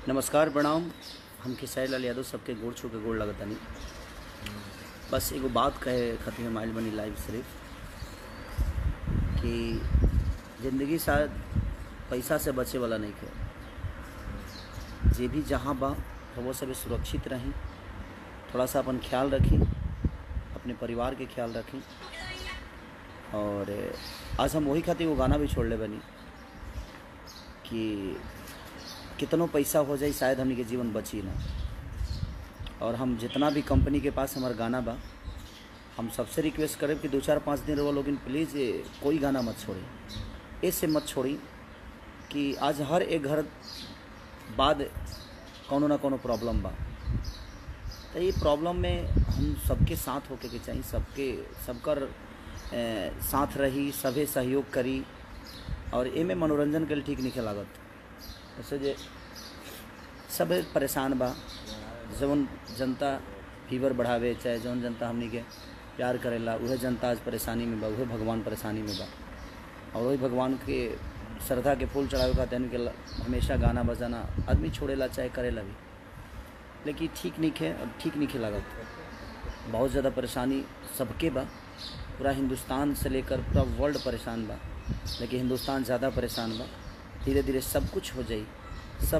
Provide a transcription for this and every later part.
नमस्कार प्रणाम हम खेसारी लाल यादव सबके गोड़ छू के गोड़ लगतानी बस एगो बात कहे खातिर हम आइल बनी लाइव सिर्फ कि ज़िंदगी शायद पैसा से बचे वाला नहीं है जे भी जहाँ बा वो सभी सुरक्षित रहें थोड़ा सा अपन ख्याल रखें अपने परिवार के ख्याल रखें और आज हम वही खातिर वो गाना भी छोड़ ले बनी कि कितनो पैसा हो जाए शायद हमनी के जीवन बची ना और हम जितना भी कंपनी के पास हमारा गाना बा हम सबसे रिक्वेस्ट करें कि दो चार पाँच दिन रहो लोग प्लीज़ कोई गाना मत छोड़ी ऐसे मत छोड़ी कि आज हर एक घर बाद कोनो ना कोनो प्रॉब्लम बा तो ये प्रॉब्लम में हम सबके साथ होके के चाहिए सबके सबकर ए, साथ रही सभे सहयोग करी और एमे मनोरंजन के लिए ठीक नहीं लागत जैसे जे सब परेशान बा जौन जनता फीवर बढ़ावे चाहे जौन जनता हमनी के प्यार करेला उहे जनता आज परेशानी में बा उहे भगवान परेशानी में बा और वही भगवान के श्रद्धा के फूल चढ़ावे का तैन के ल- हमेशा गाना बजाना आदमी छोड़ेला चाहे करेला भी लेकिन ठीक नहीं है अब ठीक नहीं लागत बहुत ज़्यादा परेशानी सबके बा पूरा हिंदुस्तान से लेकर पूरा वर्ल्ड परेशान बा लेकिन हिंदुस्तान ज़्यादा परेशान बा धीरे धीरे सब कुछ हो जाई सब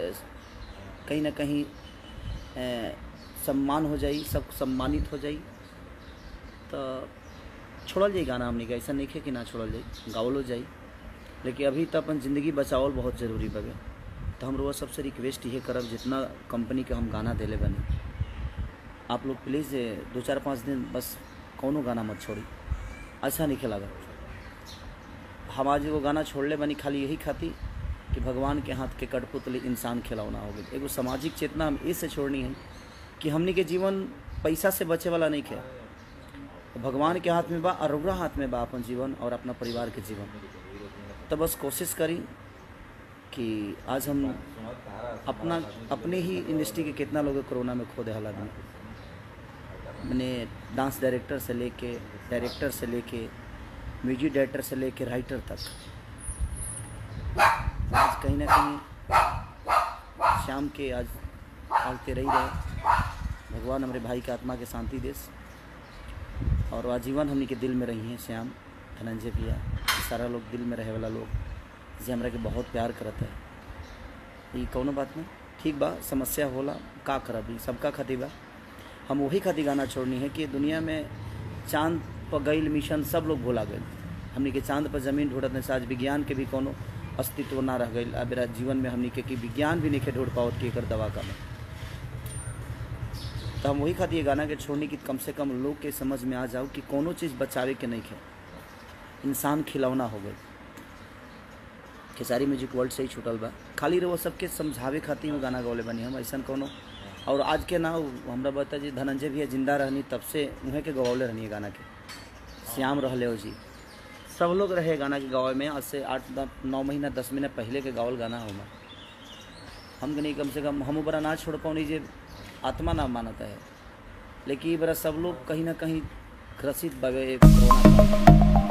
अ, कहीं ना कहीं अ, सम्मान हो जाई सब सम्मानित हो जाई तो छोड़ल जाई गाना हमने का ऐसा नहीं है कि ना छोड़ल जाई गावलो जाई लेकिन अभी तो अपन ज़िंदगी बचावल बहुत ज़रूरी बगे तो हम रोज सबसे रिक्वेस्ट ये करब जितना कंपनी के हम गाना देले बनी आप लोग प्लीज़ दो चार पाँच दिन बस कौनो गाना मत छोड़ी अच्छा नहीं लागत हम आज वो गाना छोड़ले बनी खाली यही खाती कि भगवान के हाथ के कठपुतली इंसान खिलौना हो गई एगो सामाजिक चेतना हम इससे छोड़नी है कि हमनी के जीवन पैसा से बचे वाला नहीं है भगवान के हाथ में बा और रउरा हाथ में बा अपन जीवन और अपना परिवार के जीवन तो बस कोशिश करी कि आज हम अपना अपने ही इंडस्ट्री के कितना लोग कोरोना में खो दे हालात में मैंने डांस डायरेक्टर से लेके डायरेक्टर से लेके म्यूजिक डायरेक्टर से लेके राइटर तक आज कहीं ना कहीं शाम के आज आलते रही रहे भगवान हमारे भाई के आत्मा के शांति देश और आजीवन हमनी के दिल में रही हैं श्याम धनंजय भैया सारा लोग दिल में रहे वाला लोग जे हमरा के बहुत प्यार करत है ये कौनो बात नहीं ठीक बा समस्या होला का करब ई सबका खातिर बा हम वही खातिर गाना छोड़नी है कि दुनिया में चांद पर गईल मिशन सब लोग भुला गए हमनी के चांद पर जमीन ढूंढत नहीं से आज विज्ञान के भी कोनो अस्तित्व ना रह गई अब मेरा जीवन में हमनी के कि विज्ञान भी नहीं ढूंढ पावत कि एकर दवा का में तो हम वही खातिर ये गाना के छोड़नी कि कम से कम लोग के समझ में आ जाओ कि कोनो चीज़ बचावे के नहीं है इंसान खिलौना हो गई खेसारी म्यूजिक वर्ल्ड से ही छूटल बा खाली रहो सबके समझावे खातिर वो गाना गौले बनी हम ऐसा कोनो और आज के ना हमरा बता जी धनंजय भैया जिंदा रहनी तब से उहे के गवौले रहनी है गाना के श्याम रहले हो जी सब लोग रहे गाना के गावे में आज से आठ द- नौ महीना दस महीना पहले के गावल गाना हो हम नहीं कम से कम हम बड़ा ना छोड़ पाओ जे आत्मा ना मानता है लेकिन ये बड़ा सब लोग कहीं ना कहीं ग्रसित बगे कोरोना